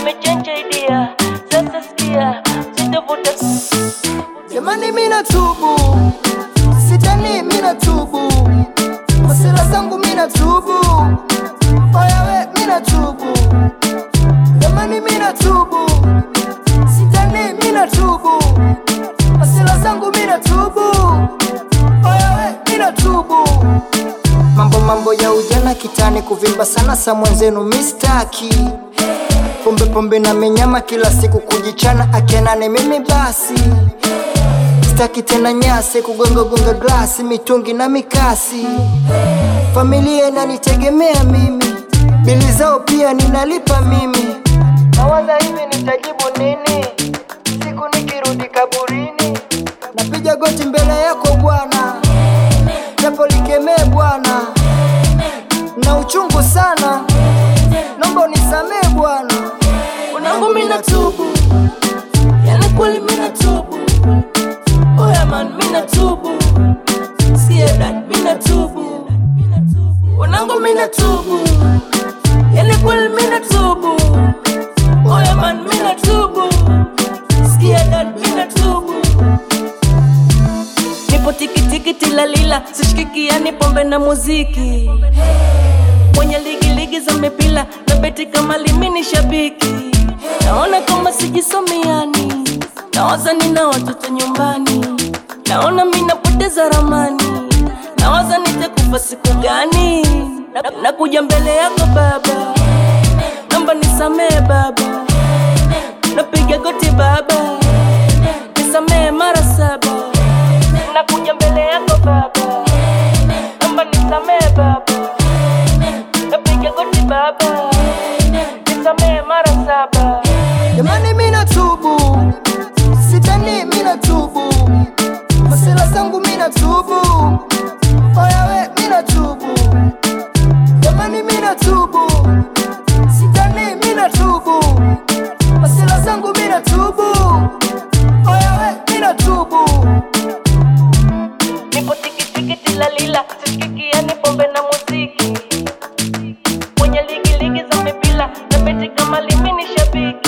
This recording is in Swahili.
nimechange idea sasa sikia sitavuta Jamani, mina tubu, sitani, mina tubu, masela zangu mina tubu, oyawe mina tubu. Jamani, mina tubu, sitani, mina tubu, masela zangu mina tubu, oyawe mina tubu. Mambo mambo ya ujana kitani, kuvimba sana sa mwenzenu mistaki pombe pombe na menyama kila siku kujichana akenane mimi basi staki tena nyase kugonga gonga glasi mitungi na mikasi familia inanitegemea mimi bili zao pia ninalipa mimi nawaza hivi nitajibu nini siku nikirudi kaburini napiga goti mbele yako bwana japo likemee bwana na uchungu sana nomba unisamee bwana Mwanangu mina tubu, yani kweli mina tubu. Oya man mina tubu, sikia dad mina tubu. Mwanangu mina tubu, yani kweli mina tubu. Oya man mina tubu, sikia dad mina tubu. Nipo tikitiki tilalila, sishikiki yani pombe na muziki mwenye ligi ligi za mipira na beti kama limini shabiki naona kama sijisomiani nawaza nina watoto nyumbani naona mi napoteza ramani nawaza nitakufa siku gani Na- nakuja mbele yako baba namba nisamee baba napiga goti baba nisamee mara saba nakuja mbele yako baba namba nisamee baba napiga goti baba nisamee mara saba jamani mina tubu sitani mina tubu masela zangu mina tubu oyawe mina tubu jamani mina tubu sitani mina tubu masela zangu mina tubu oyawe mina tubu nipo tikitiki tilalila sishikikia ni pombe na muziki mwenye ligi ligi za mipira na beti kama limini shabiki